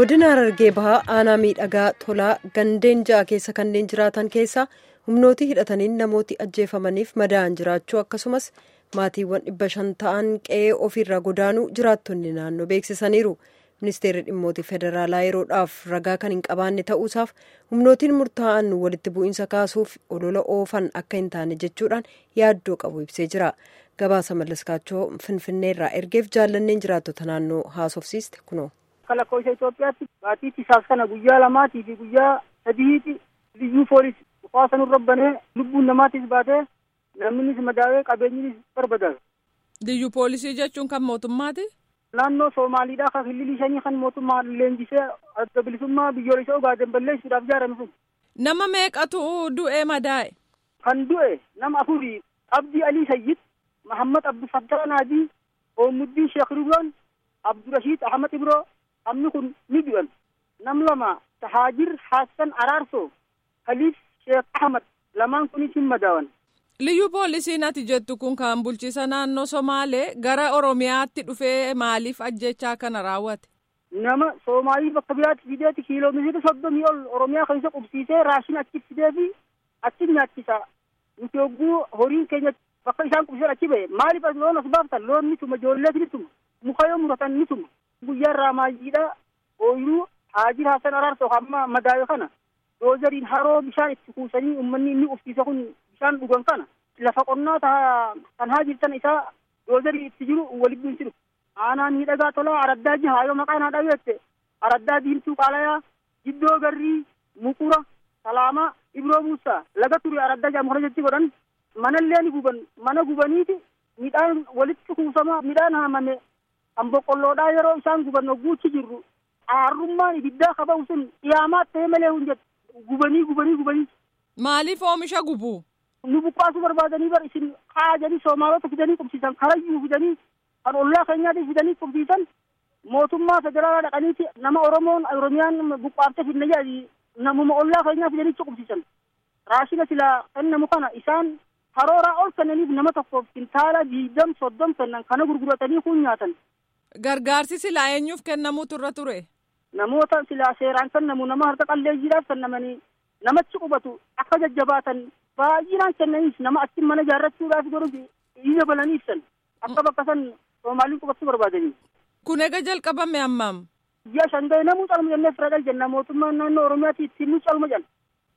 godina harargee bahaa aanaa miidhagaa tolaa gandeen ja'a keessa kanneen jiraatan keessaa humnooti hidhataniin namooti ajjeefamaniif madaa'an jiraachuu akkasumas maatiiwwan dhibba shan ta'an qe'ee ofiirraa godaanuu jiraattonni naannoo beeksisaniiru ministeerri dhimmoota federaalaa yeroodhaaf ragaa kan hin qabaanne ta'uusaaf humnootiin murtaa'an walitti bu'iinsa kaasuuf olola oofan akka hin taane jechuudhaan yaaddoo qabu ibsee jira gabaasa mallaskaachoo finfinneerraa ergeef jaallanneen jiraattota naannoo haasofsiiste kunoo. Akka lakkoofsa Itoophiyaatti baatiitti isaaf kana guyyaa lamaatii fi guyyaa sadiitti liyyuu poolis dhufaa sanurra banee lubbuun namaatiis baatee namnis madaawee qabeenyinis barbadaa'e. Liyyuu poolisii jechuun kan mootummaati? Naannoo Somaaliidhaa kan hillilii shanii kan mootummaa leenjisee adda bilisummaa biyyoolessa Ogaaden balleessuudhaaf ijaarame sun. Nama meeqatu du'ee madaa'e? Kan du'e nama afurii Abdii Alii Sayyid, Mahammad Abdufattaa Naadii, Oomuddiin Sheekh Ridwaan, Abdurashiid Ahmad Ibroo, Namni kun ni du'an. Nam lama Tahaajir Hassan Araarsoo, Haliif Sheekh Ahmad lamaan kunis hin madaawan. Liyyuu poolisiin ati jettu kun kan bulchiisa naannoo Somaalee gara Oromiyaatti dhufee maaliif ajjechaa kana raawwate? Nama Soomaalii bakka biraatti fideeti kiiloomeetira soddomii ol Oromiyaa keessa qubsiisee raashin achi fidee fi achi nyaachisa. Nuti hogguu horiin keenya bakka isaan qubsiisan achi ba'e maaliif as loon as baaftan loon ni tuma ijoolleet ni tuma muka yoo muratan ni tuma. Guyyaa irraa maayyiidha ooyiruu Haajir Hassan Araarsoo amma madaawe kana doozariin haroo bishaan itti kuusanii uummanni inni qubsiise kun bishaan dhugan kana lafa qonnaa ta'a kan haa jirtan isaa doozarii itti jiru walitti bu'insi dhufu. Aanaan miidhagaa tolaa araddaa jihaa yoo maqaan haa dhabeette araddaa diimtuu qaalayaa jiddoo garrii muqura salaamaa ibroo muusaa laga ture araddaa jaam kana jechi godhan manallee ni guban mana gubaniiti midhaan walitti kuusamaa midhaan haamame kan boqqolloodhaa yeroo isaan guban hogguuchi jirru aarrummaan ibiddaa qabamu sun dhiyaamaa ta'e malee hin jettu gubanii gubanii gubanii. Maaliif oomisha gubu? Nu buqqaasuu barbaadanii bar isin kaajanii soomaalota fidanii qubsiisan karayyuu fidanii kan ollaa keenyaatti fidanii qubsiisan mootummaa federaalaa dhaqaniiti nama Oromoon Oromiyaan buqqaaftee fidna jedhanii namuma ollaa keenyaa fidanii qubsiisan. Raashina silaa kennamu kana isaan karooraa ol kennaniif nama tokkoof kintaala diidam soddom kennan kana gurguratanii kun nyaatan. Gargaarsi silaa eenyuuf kennamuu turra ture? Namoota silaa seeraan kennamu nama harka qalleeyyiidhaaf kennamanii namatti qubatu akka jajjabaatan baay'inaan kennaniif nama achi mana ijaarrachuudhaaf godhu ija balanii ibsan akka bakka san Soomaaliin qubachuu barbaadanii. Kun ega jalqabame ammam? Ji'a shan ga'e namuu calma jennee fira gal jenna mootummaan naannoo Oromiyaatti ittiin nu calma jenna.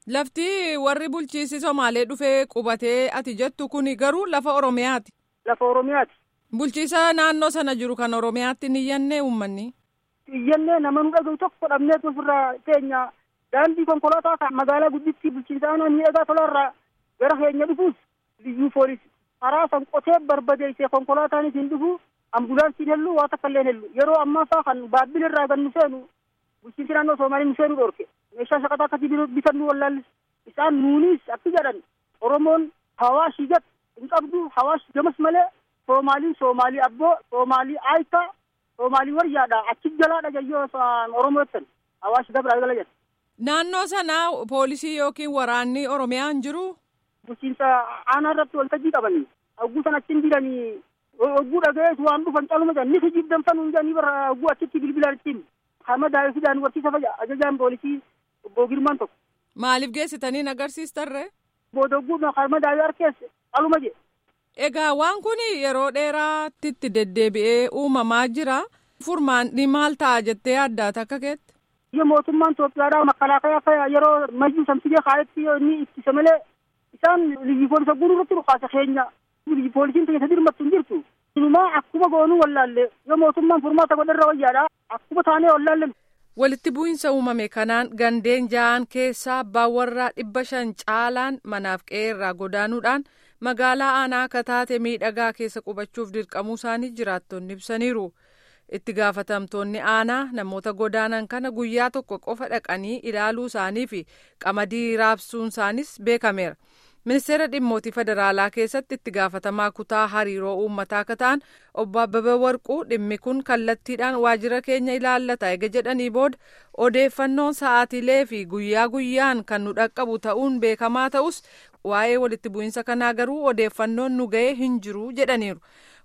Lafti warri bulchiisi Somaalee dhufee qubatee ati jettu kuni garuu lafa Oromiyaati. Lafa Oromiyaati. Bulchiisa naannoo sana jiru kan Oromiyaatti ni iyyannee uummanni. Iyyannee nama nu dhagahu tokko dhabnee ofirraa teenya daandii konkolaataa kan magaalaa gudditti bulchiinsa aanaa miidhagaa tolaarraa gara keenya dhufuus liyyuu poolis karaa san qotee barbadeessee konkolaataan isin dhufu ambulaansiin hellu waa takka illee hellu yeroo ammaa faa kan baabbil irraa gan nu seenu bulchiinsi naannoo Soomaalii nu seenuu dhorke meeshaa shaqataa akkasii bitannu wallaallis isaan nuunis akki jedhan Oromoon hawaashii gad hin qabdu hawaash gamas malee Soomaalii Soomaalii abboo Soomaalii aayitaa Soomaalii waryaadha achi jalaadha jayyoo Oromoo jettan hawaashi dabraa gala jedhan. Naannoo sana poolisii yookiin waraanni Oromiyaa hin jiru? Bulchiinsa aanaa irratti waltajjii qabanii hogguu san achiin jiranii hogguu dhaga'ees waan dhufan caluma jedhan ni hijibdanfan hin jedhanii bara hogguu achitti bilbilaan ittiin hama daa'ee fidaan barsiisa fa'a ajajaan poolisii obbo Girmaan tokko. Maaliif geessitanii agarsiistarree? Booda hogguu hama daa'ee harkees caluma jedhe. Egaa waan kun yeroo dheeraatti itti deddeebi'ee uumamaa jira. Furmaanni maal ta'a jettee yaaddaata akka keetti? Biyya mootummaan Itoophiyaadhaa makalaakaa akka yeroo mayyuu samsigee kaayetti inni ittisa malee isaan liyyi poolisa guutuu irratti dhukaasa keenya liyyi poolisiin keessa dirmattu hin jirtu. Inumaa akkuma goonuu wallaalle yoo mootummaan furmaata godharra wayyaadha akkuma taanee wallaalle. Walitti bu'iinsa uumame kanaan gandeen ja'an keessaa baawwarraa dhibba shan caalaan manaaf qe'eerraa godaanuudhaan magaalaa aanaa akka taate miidhagaa keessa qubachuuf dirqamuu isaanii jiraattonni ibsaniiru. itti gaafatamtoonni aanaa namoota godaanan kana guyyaa tokko qofa dhaqanii ilaaluu isaanii fi qamadii raabsuun isaanis beekameera. ministeera dhimmootii federaalaa keessatti itti gaafatamaa kutaa hariiroo uummataa akka ta'an obbo Abbabee Warquu dhimmi kun kallattiidhaan waajjira keenya ilaallata ega jedhanii booda odeeffannoon sa'aatiilee fi guyyaa guyyaan kan nu dhaqqabu ta'uun beekamaa ta'us waa'ee walitti bu'iinsa kanaa garuu odeeffannoon nu ga'ee hin jiru jedhaniiru.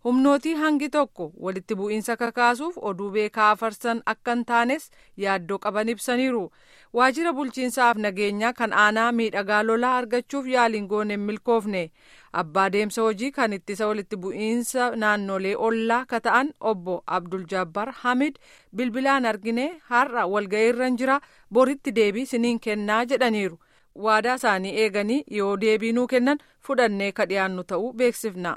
humnootii hangi tokko walitti bu'iinsa kakaasuuf oduu beekaa afarsan akka hin taanes yaaddoo qaban ibsaniiru waajjira bulchiinsaaf nageenyaa kan aanaa miidhagaa lolaa argachuuf yaaliin goone hin milkoofne abbaa deemsa hojii kan ittisa walitti bu'iinsa naannolee ollaa ka ta'an obbo abdul jabbar hamid bilbilaan argine har'a walga'iirra jira boritti deebii siniin kennaa jedhaniiru. waadaa isaanii eeganii yoo deebii nuu kennan fudhannee ka dhiyaannu ta'uu beeksifna.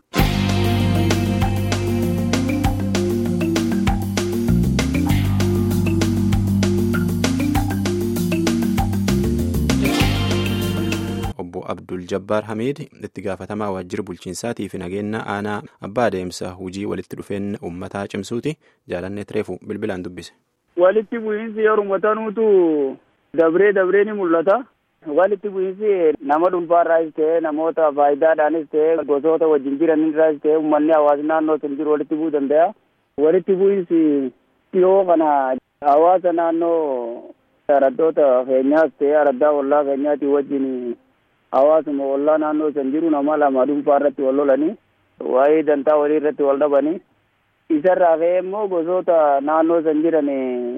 obbo abdul jabbaar hamiid itti gaafatamaa waajjira bulchiinsaatii fi nageenya aanaa abbaa adeemsa hojii walitti dhufeenya uummataa cimsuuti jaalanneet reefu bilbilaan dubbise. walitti bu'iinsi yeroo tanuutu dabree dabree ni mul'ata. walitti bu'iinsi nama dhuunfaarraas ta'e namoota faayidaadhaanis ta'e gosoota wajjin jiranirraas ta'e uummanni hawaasni naannoo sun jiru walitti bu'uu danda'a. Walitti bu'iinsi dhiyoo kana hawaasa naannoo araddoota keenyaas ta'e araddaa ollaa keenyaatii wajjin hawaasuma ollaa naannoo san jiru nama lama dhuunfaarratti wal lolanii waa'ee dantaa walii irratti wal dhabanii isarraa ka'ee immoo gosoota naannoo san jiran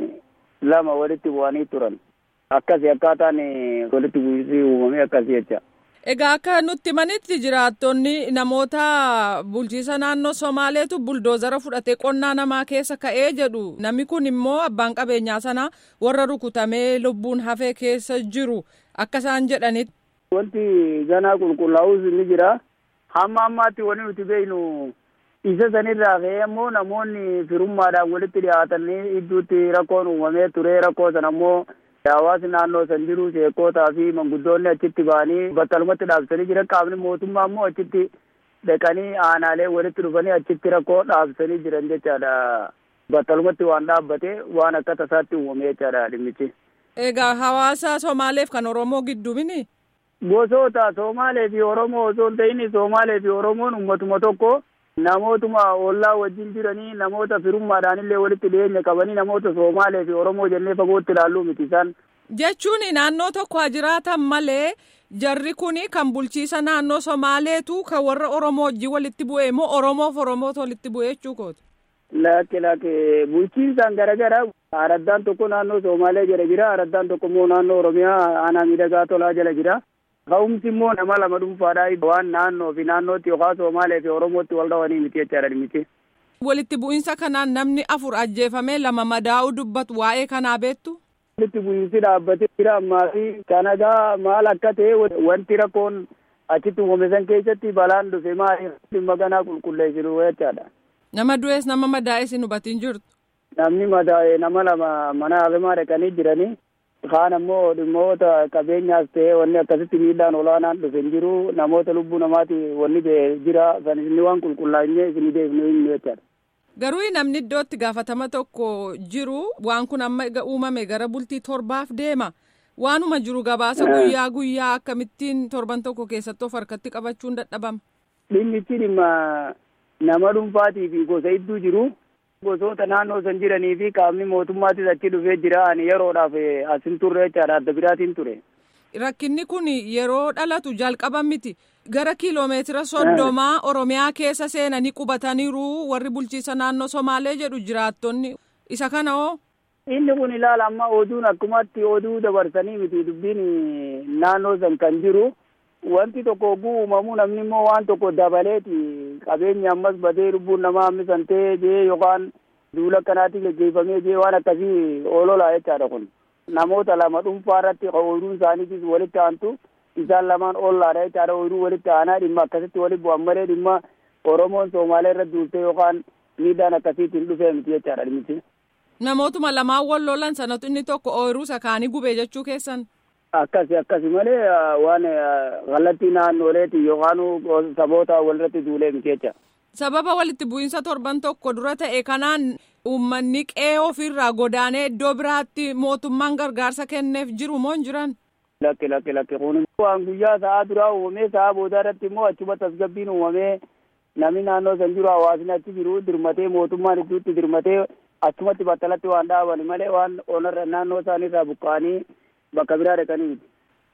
lama walitti bu'anii turan. akkasi akkaataan walitti bu'iinsi uumame akkasi jecha. Egaa akka nutti manitti jiraattonni namoota bulchiisa naannoo Somaaleetu buldoozara fudhatee qonnaa namaa keessa ka'ee jedhu namni kun immoo abbaan qabeenyaa sanaa warra rukutamee lubbuun hafee keessa jiru akka isaan jedhanitti. Wanti ganaa qulqullaa'us ni jira. Hamma ammaatti wanti nuti beeknu isa sanirraa ka'ee immoo namoonni firummaadhaan walitti dhiyaatanii idduutti rakkoon uumamee ture rakkoo sana immoo. hawaasni naannoo san jiru sheekotaa fi manguddoonni achitti ba'anii battalumatti dhaabsanii jiran qaamni mootummaa immoo achitti dhaqanii aanaalee walitti dhufanii achitti rakkoo dhaabsanii jiran jechaadha. Battalumatti waan dhaabbate waan akka tasaatti uumame jechaadha dhimmichi. Egaa hawaasa Somaaleef kan Oromoo gidduu mini? Gosoota Somaalee fi Oromoo osoo hin ta'in Somaalee fi Oromoon uummatuma tokko namootuma ollaa wajjin jiranii namoota firummaadhaan illee walitti dhiyeenya qabanii namoota Somaalee fi Oromoo jennee fagootti ilaalluu miti isaan. Jechuun naannoo tokko haa jiraatan malee jarri kun kan bulchiisa naannoo Somaaleetu kan warra Oromoo wajjin walitti bu'e immoo Oromoof Oromootu walitti bu'e jechuu kooti. Lakke lakke bulchiinsaan garaagara araddaan tokko naannoo Somaalee jala jira araddaan tokko immoo naannoo Oromiyaa aanaa miidhagaa tolaa jala jira. Ka'umsi immoo nama lama dhuunfaadhaa waan naannoo fi naannootti yookaan Somaalee fi Oromootti wal dhawanii miti jechaadha miti. Walitti bu'iinsa kanaan namni afur ajjeefamee lama madaa'uu dubbatu waa'ee kanaa beektu. Walitti bu'iinsi dhaabbatee jira ammaa fi kanagaa maal akka ta'e wanti rakkoon achitti uumame san keessatti balaan dhufe maali dhimma ganaa qulqulleessinu jechaadha. Nama du'ees nama madaa'es hin hubatiin jirtu. Namni madaa'e nama lama mana hafimaa dhaqanii jiranii. kaan ammoo dhimmoota qabeenyaas ta'e wanni akkasitti miidhaan olaanaan dhufe hin jiru namoota lubbuu namaati wanni ta'e jira kan isin waan qulqullaa'inne isin deebinu hin jechaadha. Garuu namni iddootti gaafatama tokko jiru waan kun amma uumame gara bultii torbaaf deema. Waanuma jiru gabaasa guyyaa guyyaa akkamittiin torban tokko keessatti of harkatti qabachuun dadhabama. Dhimmichi dhimma nama dhuunfaatii fi gosa hedduu jiru. gosoota naannoo san jiranii fi qaamni mootummaatis achi dhufee jira ani yeroodhaaf asin turre jechaadha adda biraatiin ture. Rakkinni kun yeroo dhalatu jalqaba miti gara kiiloomeetira soddomaa Oromiyaa keessa seenanii qubataniiru warri bulchiisa naannoo Somaalee jedhu jiraattonni isa kana hoo. Inni kun ilaala amma oduun akkumatti oduu dabarsanii miti dubbiin naannoo san kan jiru. wanti tokko oguu uumamuu namni immoo waan tokko dabaleeti qabeenya ammas badee lubbuun namaa hammisantee jee yookaan duula akkanaatiin geggeeffamee jee waan akkasii oololaa jechaadha kun namoota lama dhuunfaa irratti ooyiruun isaaniitis walitti aantu isaan lamaan oolaadha jechaadha ooyiruu walitti aanaa dhimma akkasitti walitti bu'an malee dhimma oromoon soomaalee irra duultee yookaan miidhaan akkasiitiin dhufee miti jechaadha dhimmichi. Namootuma lamaan wal lolan sanatu inni tokko ooyiruu sakaanii gubee jechuu keessan. akkasi akkasi malee waan kallattii naannoleeti yookaan saboota walirratti duulee miti jecha. Sababa walitti bu'iinsa torban tokko dura ta'e kanaan uummanni qe'ee ofirraa godaanee iddoo biraatti mootummaan gargaarsa kenneef jiru moo hin jiran? Lakke lakke lakke kun waan guyyaa sa'aa duraa uumamee sa'aa boodaa irratti immoo achuma tasgabbiin uumamee namni naannoo san jiru hawaasni achi jiru dirmatee mootummaan idduutti dirmatee achumatti battalatti waan dhaaban malee waan onarra naannoo isaaniirraa buqqa'anii bakka biraa dhaqanii miti.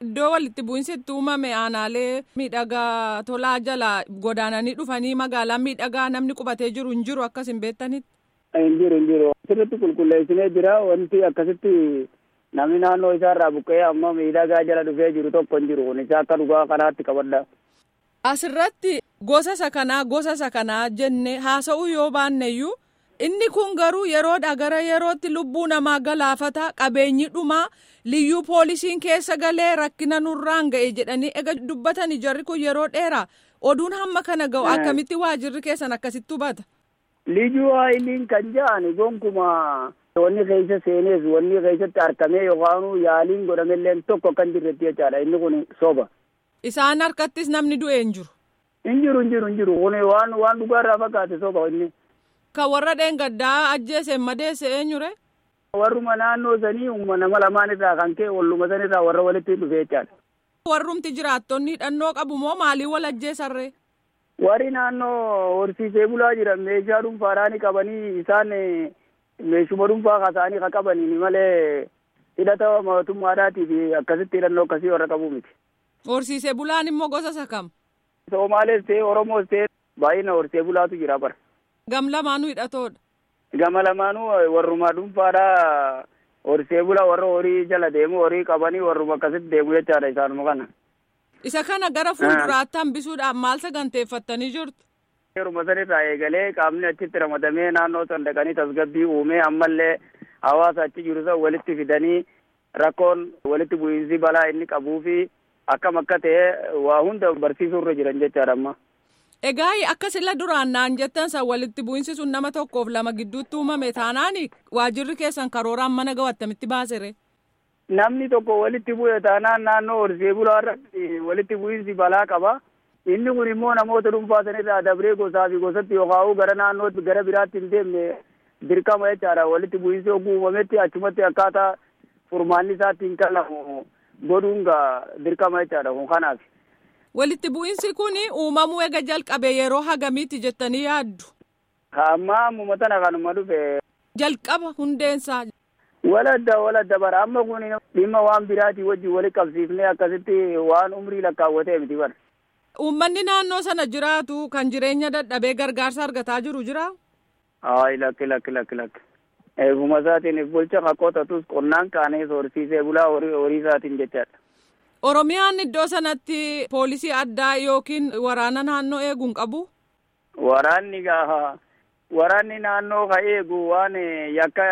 Iddoo walitti bu'iinsi itti uumame aanaalee miidhagaa tolaa jala godaananii dhufanii magaalaa miidhagaa namni qubatee jiru hin jiru akkas hin beektanitti. Hin jiru hin jiru. Sirriitti qulqulleessinee jira wanti akkasitti namni naannoo isaarraa buqqee amma miidhagaa jala dhufee jiru tokko hin jiru kun isa akka dhugaa kanaatti qabadha. Asirratti gosa isa kanaa gosa isa kanaa jenne haasa'uu yoo baanneyyuu inni kun garuu yeroodha gara yerootti lubbuu namaa galaafata qabeenyi dhumaa liyyuu poolisiin keessa galee rakkina nurraan ga'e jedhanii ega dubbatanii jarri kun yeroo dheeraa oduun hamma kana ga'u akkamitti waajirri keessan akkasitti hubata. Liyyuu haayiliin kan ja'ani gonkuma wanni keessa seenees wanni keessatti argamee yookaan yaaliin godhamellee tokko kan jirretti jechaadha inni kun soba. Isaan harkattis namni du'e hin jiru. Hin jiru hin jiru hin jiru kun waan waan dhugaarraa fakkaate soba inni. Kan warra dheengaddaa ajjeese madeesse eenyure? Warruma naannoo sanii nama lamaan irraa kan ka'e walluma sanirraa warra walitti dhufe jechaadha. Warrumti jiraattonni hidhannoo qabu moo maalii wal ajjeesarree? Warri naannoo horsiisee bulaa jiran meeshaa dhuunfaadhaan qabanii isaan meeshuma dhuunfaa kaasanii kan qabanii malee hidhata mootummaadhaatii fi akkasitti hidhannoo akkasii warra qabu miti. Horsiisee bulaan immoo gosa isa kam? Somaalees ta'e Oromoos ta'e baay'ina horsiisee bulaatu jira bara. Gam lamaanuu hidhatoodha. Gama lamaanuu warruma dhuunfaadhaa horsiisee bulaa warra horii jala deemu horii qabanii warruma akkasitti deemu jechaadha isaanuma kana. Isa kana gara fuulduraatti hambisuudhaaf maal saganteeffattanii jirtu? Yeruma sanirraa eegalee qaamni achitti ramadamee naannoo san dhaqanii tasgabbii uumee ammallee hawaasa achi jiru san walitti fidanii rakkoon walitti bu'iinsi balaa inni qabuu fi akkam akka ta'e waa hunda barsiisuu irra jiran jechaadha amma. Egaa akka sila duraan naan jettan san walitti bu'iinsi sun nama tokkoof lama gidduutti uumame taanaani waajirri keessan karooraan mana ga'u attamitti baasere? Namni tokko walitti bu'e taanaan naannoo horsiisee bulaa irratti walitti bu'iinsi balaa qaba. Inni kun immoo namoota dhuunfaa sanirraa dabree gosaa fi gosatti yookaan gara naannootti gara biraatti hin deemne dirqama jechaadha. Walitti bu'iinsi oguu uumametti achumatti akkaataa furmaanni isaatti hin kalamu godhuun dirqama jechaadha kun kanaaf. Walitti bu'iinsi kun uumamuu ega jalqabe yeroo hagamiitti jettanii yaaddu? Amma ammuma tana kanuma dhufe. Jalqaba hundeensaa. Waladda waladda bara amma kun dhimma waan biraatii wajjin walitti qabsiifnee akkasitti waan umrii lakkaawwatee miti bara. Uummanni naannoo sana jiraatu kan jireenya dadhabee gargaarsa argataa jiru jira? Ayi lakki lakki lakki lakki. Eeguma isaatiin bulcha qotatus qonnaan kaanee horsiisee bulaa horii isaatiin jechaadha. Oromiyaan iddoo sanatti poolisii addaa yookiin waraana naannoo eeguun qabu? Waraanni gaafa waraanni naannoo ka eegu waan yakka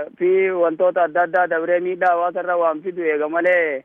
fi wantoota adda addaa dabree miidhaa hawaasarra waan fidu eega malee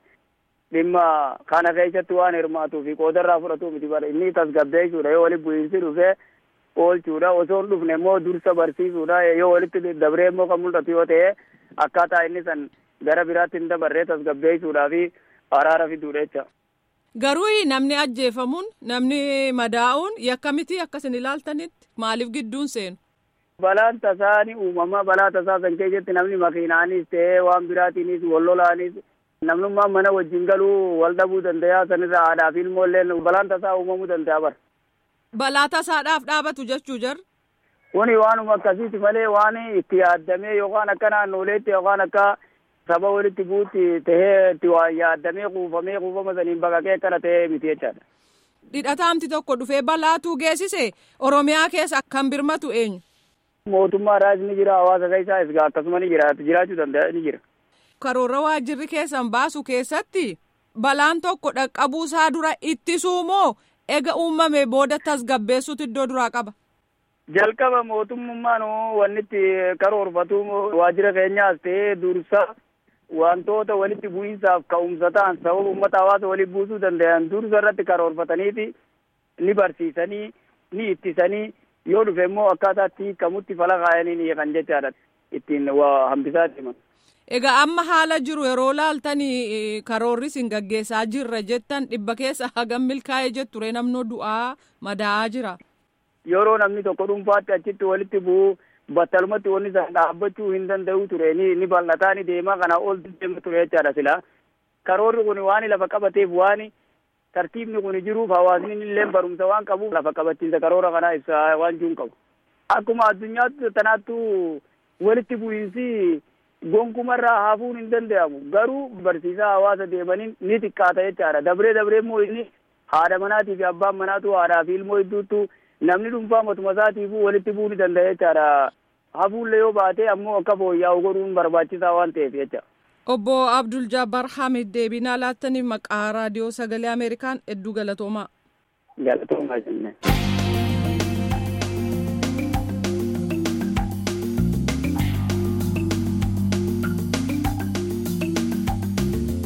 dhimma kana keessatti waan hirmaatuu fi qoodarraa fudhatu miti bara inni tasgabbeessuudha yoo walitti bu'iinsi dhufe oolchuudha osoo hin dhufne immoo dursa barsiisuudha yoo walitti dabree immoo kan mul'atu yoo ta'e akkaataa inni san gara biraatti hin dabarree tasgabbeessuudhaa fi araara fiduudha jecha. Garuu namni ajjeefamuun namni madaa'uun yakka miti akkasin ilaaltanitti maaliif gidduun seenu? Balaan tasaa ni uumama balaa tasaa san keessatti namni makiinaanis ta'ee waan biraatiinis wallolaanis namnummaan mana wajjin galuu wal dhabuu danda'a sanirra aadaa fi ilmoollee balaan tasaa uumamuu danda'a bara. Balaa tasaadhaaf dhaabatu jechuu jar. Kuni waanuma akkasiiti malee waan itti yaaddamee yookaan akka naannoleetti yookaan akka saba walitti buutti tahee itti waan yaaddamee kuufamee kuufama saniin baqaqee akkana ta'ee miti jechaadha. Dhidhataamti tokko dhufee balaatuu geessise Oromiyaa keessa kan birmatu eenyu? Mootummaadhaas ni jira hawaasa keessaas akkasuma ni jira jiraachuu danda'a ni jira. Karoora waajirri keessan baasu keessatti balaan tokko dhaqqabuusaa dura ittisuu moo ega uumame booda tasgabbeessuutu iddoo duraa qaba? Jalqaba mootummaan wanni itti karoorfatu waajjira keenyaas ta'ee dursa wantoota walitti bu'iinsaaf ka'umsa ta'an sababa uummata hawaasa walitti buusuu danda'an dursa irratti karoorfataniiti ni barsiisanii ni ittisanii yoo dhufe immoo akkaataa itti hiikamutti fala kaayanii ni kan jechaadha ittiin waa hambisaa deeman. Egaa amma haala jiru yeroo laaltanii karoorri isin gaggeessaa jirra jettan dhibba keessa hagam milkaa'ee jetture namnoo du'aa madaa'aa jira. Yeroo namni tokko dhuunfaatti achitti walitti bu'u battalumatti wanni san dhaabbachuu hin danda'u ture ni ni bal'ataa ni deemaa kana ol deema ture jechaadha sila. Karoorri kun waan lafa qabateef waan tartiibni kun jiruuf hawaasni illee barumsa waan qabuuf lafa qabachiisa karoora kanaa ibsa waan jiruun qabu. Akkuma addunyaatti tanaattu walitti bu'iinsi gonkumarraa hafuun hin danda'amu garuu barsiisaa hawaasa deemaniin ni xiqqaata jechaadha dabree dabree immoo inni haadha manaatii fi abbaan manaatu haadhaa fi ilmoo hedduuttu namni dhuunfaa matuma isaatiifuu walitti bu'uu ni danda'a jechaadha hafuullee yoo baate ammoo akka fooyya'u godhuun barbaachisaa waan ta'eef jecha. Obbo Abdul Jabbar Hamid deebinaa laattaniif maqaa raadiyoo sagalee Ameerikaan hedduu galatoomaa. Galatoomaa jennee.